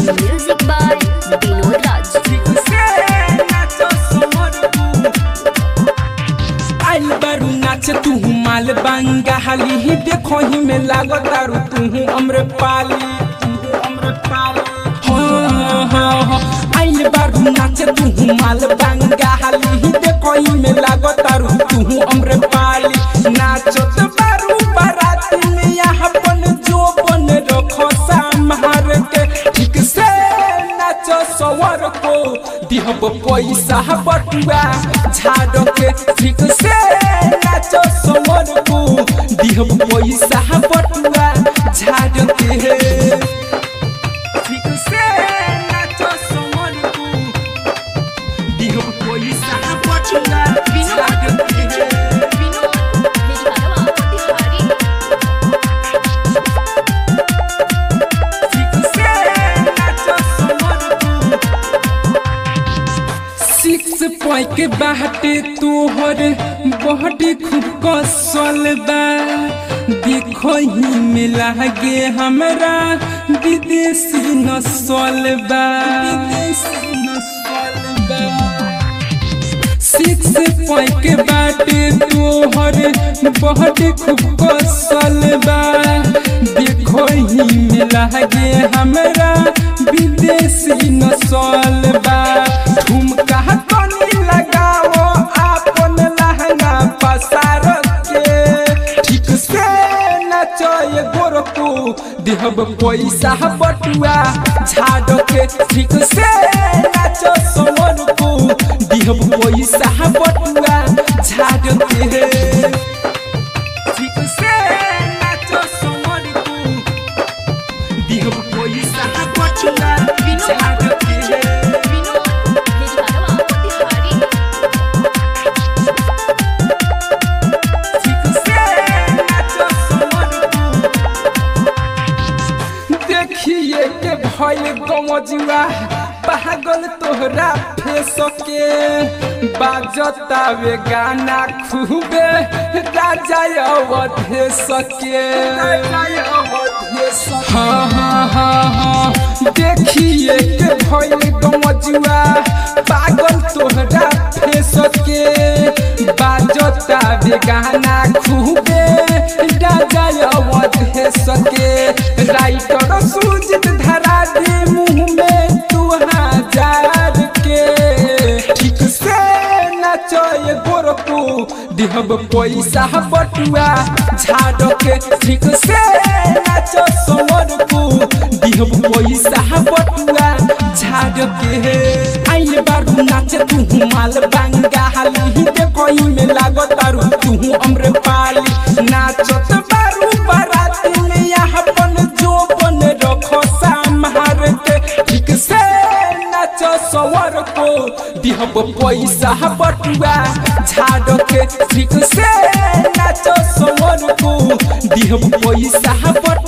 Music by Vinod Raj. आइल बारू नाच तू माल बांगा हाली ही देखो ही में लागो दारू तू अम्र पाली तू अम्र पाली हाँ हाँ हाँ आइल बारू नाच तू माल बांगा हाली ही देखो ही में लागो दारू तू अम्र पाली नाचो तो बारू बारात में यहाँ बन जो बन रखो संभार के ठीक से नाचो सवर को दिहब पैसा बटुआ झाड़ के ठीक से नाचो सवर को दिहब पैसा बटुआ झाड़ के ठीक से नाचो सवर को दिहब पैसा बटुआ झाड़ के Vinod, मेरी गाना मोतिहारी सिक्स पॉइंट के बाटे तोहर बॉडी खूब कसल बा देखो ही में लागे हमरा विदेशी नसल बा विदेशी नसल बा सिक्स पॉइंट के बाटे तोहर बहुत खूब कसल बा देखो ही में लागे हमरा विदेशी नसल बा ठुमका तनी लगाओ आपन लहंगा पसार के ठीक से नाचो ये गोरको देहब पैसा बटुआ झाड़ के ठीक से नाचो समर को दिहब पैसा बटुआ झाड़ के ठीक से नाचो समर को दिहब पैसा बटुआ झाड़ के Vinod, मेरी गाना मोतिहारी देखिए के भइल गमजुआ पागल तोहरा फेस के बाजतावे गाना खूबे राजा अवधेश के हाँ हाँ हाँ हाँ देखिए के भइल गमजुआ पागल तोहरा फेस के बाजतावे गाना खूबे राजा अवधेश के राइटर सूजित धरा दे मुंह में तू हजार के ठीक से नाचो ये गोरको दिहब पैसा बटुआ झाड़ के ठीक से नाचो समर को दिहब पैसा बटुआ झाड़ के आइल बारू नाच तू माल बांगा हाली ही देखो ही में लागो तारू तू अम्र पाली नाचत बारू बारात में यहाँ बन जो बन रखो संभार के ठीक से नाचो सवर को दिहब पैसा बटुआ झाड़ के ठीक से नाचो सवर को दिहब पैसा बटुआ